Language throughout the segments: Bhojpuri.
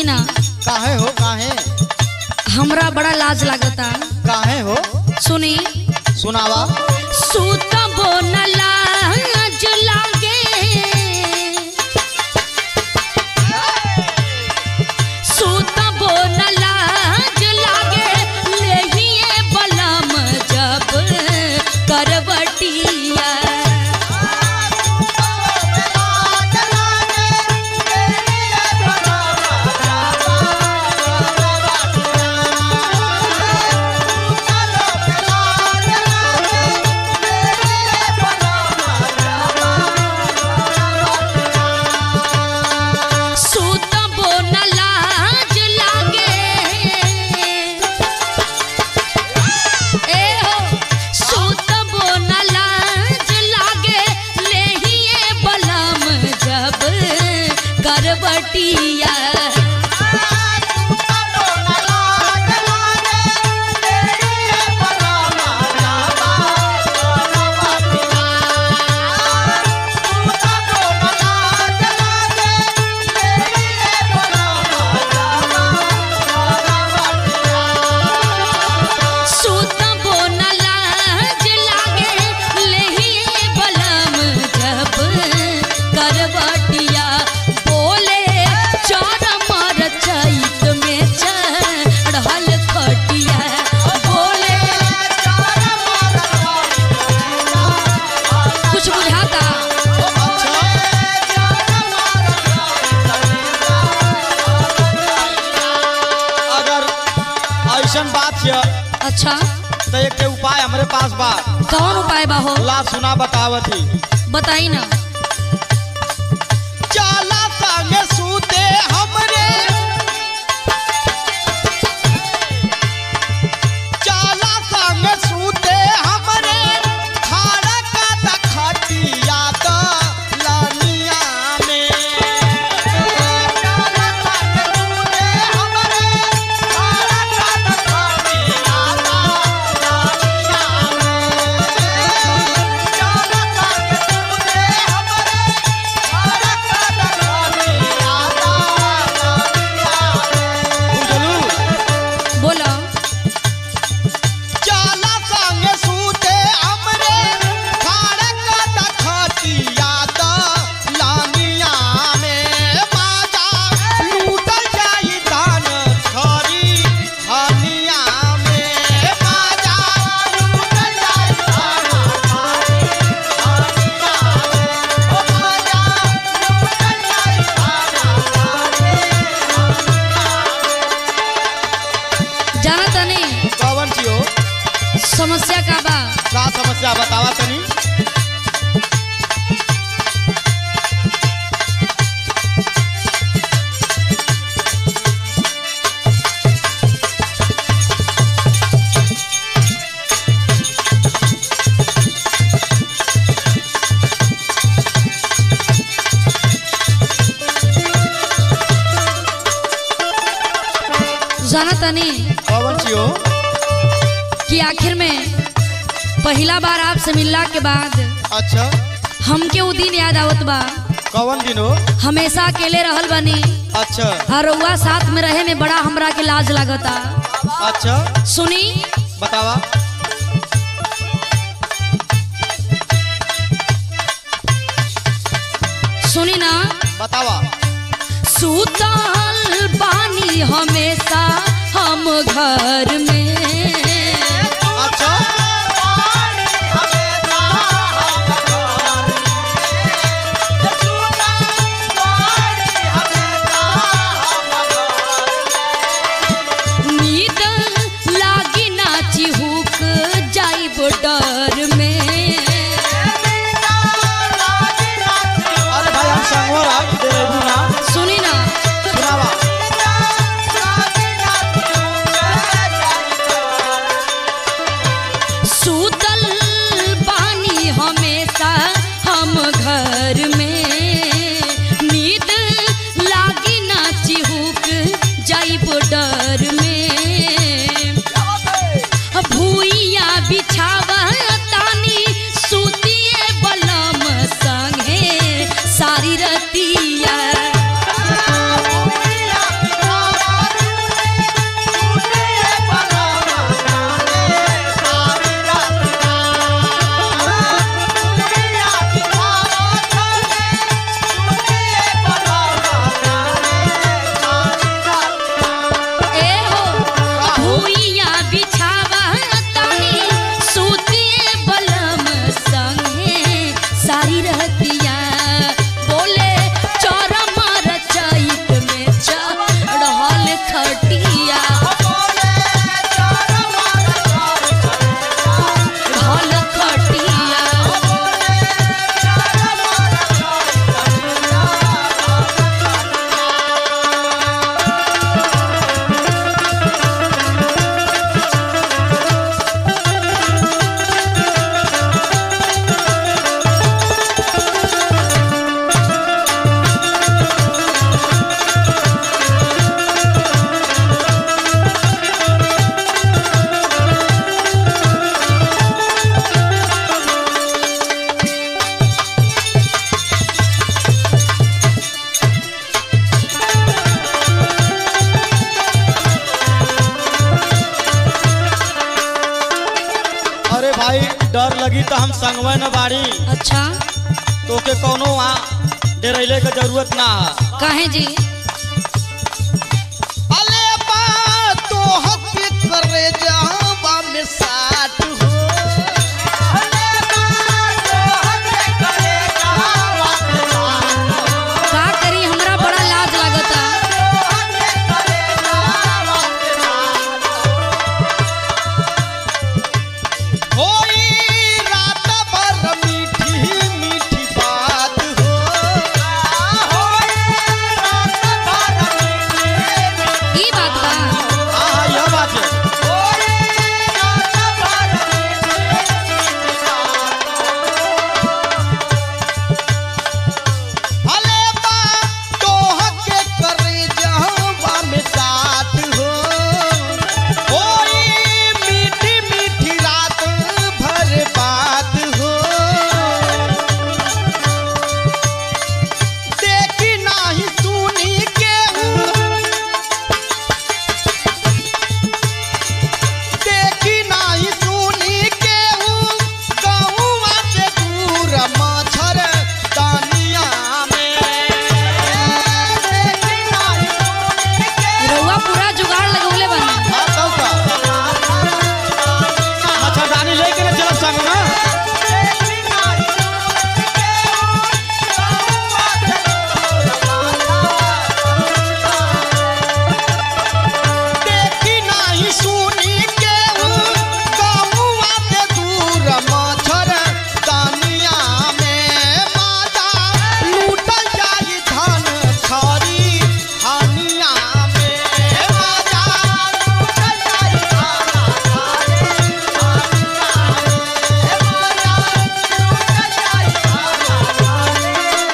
ना काहे हो काहे हमरा बड़ा लाज लागता काहे हो सुनी सुनावा सुतबो न लाज लागे सुतबो न लाज लागे लेहिए बलम जब करवटिया सुतबो न लाज लागे ए हो सुतबो न लाज लागे लेहिए बलम जब करवटिया सुतबो न लाज लागे लेहिए बलम जब करवटिया बोले चार मार चैत में चढ़ल खटिया बोले कुछ बुझाता अगर ऐसन बात है अच्छा तो एक के उपाय हमरे पास बा कौन उपाय बा हो ला सुना बतावत ही बताई ना चाला संगे सूते हमरे चाला संगे सूते हमरे खाड़ा का दखटिया द लानिया में चाला संगे सूते हमरे खाड़ा का दखटिया द लानिया में चाला संगे सूते हमरे बोलो चाला संगे सूते हमरे खाड़क दखतिया द लानिया में माजा लूटल जाई धान खरी हनिया में माजा लूटल जाई धान खरी हनिया में ओ माजा लूटल जाई धान खरी जाना तनी कवन छियो समस्या का बा का समस्या बतावा तनी जाना तनी कवन छियो कि आखिर में पहला बार आपसे मिलला के बाद अच्छा हमके उ दिन याद आवत बा कवन दिन हो हमेशा अकेले रहल बनी अच्छा और रउआ साथ में रहे में बड़ा हमरा के लाज लागता अच्छा सुनी बतावा सुनी ना बतावा सुतल बानी हमेशा हम घर में अच्छा नींद लागी ना चिहुक जाइब डर में अरे भाई हम संगवा रह दे रहू ना सुनी ना सुनावा तो हम संगवे न बाड़ी अच्छा तोके कौनो वहाँ डरैले के जरूरत ना है काहे जी अले बा तो हक करे जावा में साथ हो का करी हमरा बड़ा लाज लागता होई रात भर मीठी मीठी बात हो ई बात बा हाँ हाँ यह बात है अले बा तो हक करे जावा में साथ हो होई मीठी मीठी रात भर बात हो देखी नाही सुनी के देखी नाही सुनी के गौवा से दूर मच्छर दानिया में देखी नाही सुनी के रउआ पूरा जुगाड़ लगौले बानी हाँ तब का मच्छरदानी लेके ना चलब संग में देखी नाही सुनी के गौवा से दूर मच्छर दानिया में माता लूटल जाई धन खरी हानिया में माता लूटल जाई धन खरी हानिया में माता लूटल जाई धन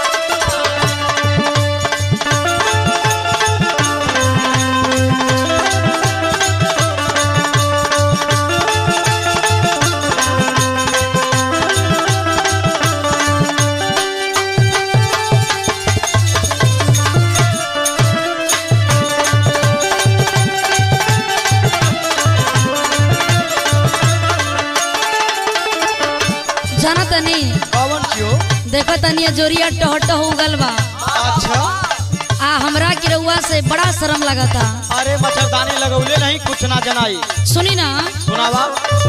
जाना तनी कौन छियो देखो तनी जोरिया टह टह उगल बा अच्छा आ हमरा की रउआ से बड़ा शर्म लगता अरे मच्छरदानी लगौले नहीं कुछ ना जनाई सुनी ना सुनावा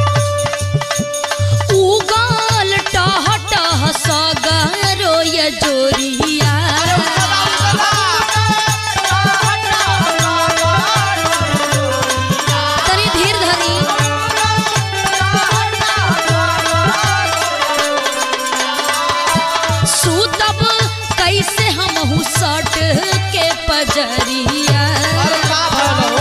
उगल टह टह सगरो ये जोरिया तनी धीर धरी सुतब कैसे हम सट के पजरिया अरे का भलो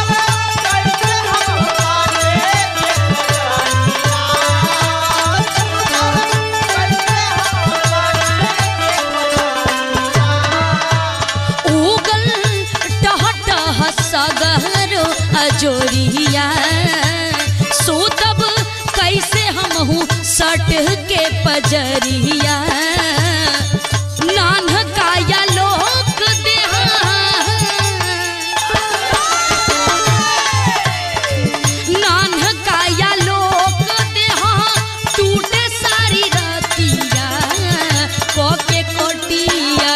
उगल टह टह सगरो अजोरिया सुतब कैसे हम सट के पजरिया नान काया लोक देहा नान काया लोक देहा टूटे सारी रतिया कोके कोटिया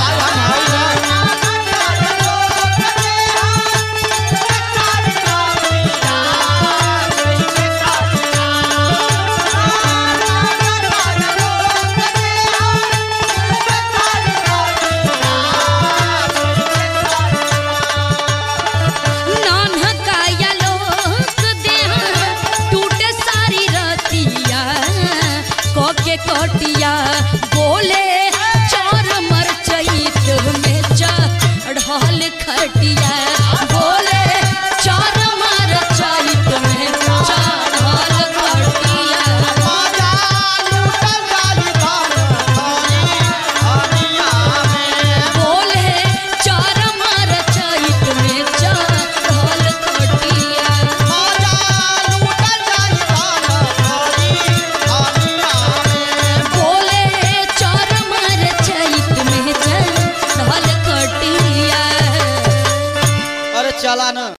नान काया लोक देहा टूटे सारी रतिया कोके कोटिया बोले चोर मर चैत में चढ़ल खटिया बोले चोर मर चैत में चढ़ल खटिया बोले चोर मर चैत में चढ़ल खटिया बोले चोर मर चैत में चढ़ल खटिया अरे चला ना